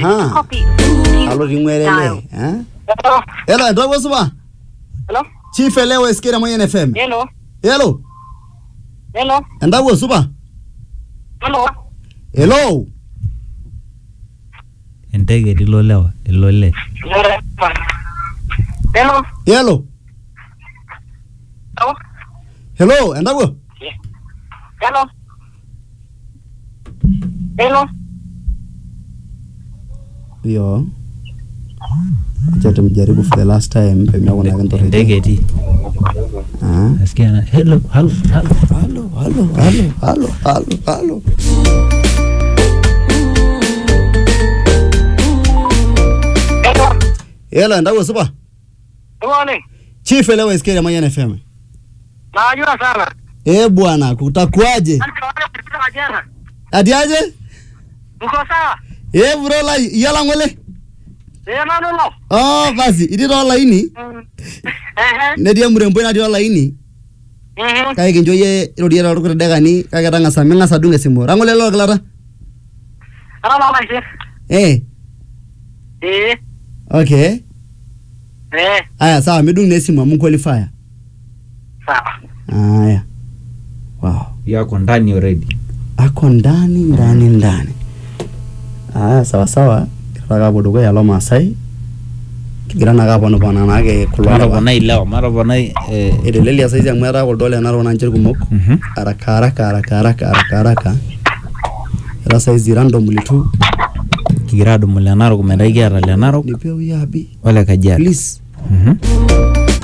Aha. Copy. alo ting'werele Dial. eh? Hello. elo entoko supa Hello. chief elewa esikira moyen fm Hello. elo Hello. entawuo supa Hello. elo enteke etii ilo lewa ilo le Hello. elo Hello. helo entawuo Hello. Hello. yo acha tumjaribu for the last time pemiaku enteke nakentorete etii ah. nasikia na hello halo halo halo halo halo halo halo halo Hello. elo entawuo supa Good morning. chief elewa esikira moyen fm Najua sana. eh bwana kutakuaje Alikawaida kupita jana. ati aje Uko sawa? eh bro lai iyala ngole Eh, nani lo? oh basi itii tolaini Eh, netii emuremboi natii olaini eh. kake kincho yie irorie toorkuti dakikani kake tang'asa ming'asa adung esimu rang'ole lolkilata Ana lo lai. eh Eh. okay Eh, aya sawa midung na esimu amu qualifier sawa. aya wow yako ndani already ako ndani ndani ndani aya sawa sawa kirara kapuo dukuya lo maasai kigira naa kaponupona naake kulo lewa. matoponai lewa matoponai eh, etelelia saizi amu etaa kuldo le narok nanche irkumok mhm. haraka haraka haraka haraka haraka haraka etaa saizi randomly tu kigira adumu le narok metaa kiata le narok nipewe abi ole kajiado please Mhm.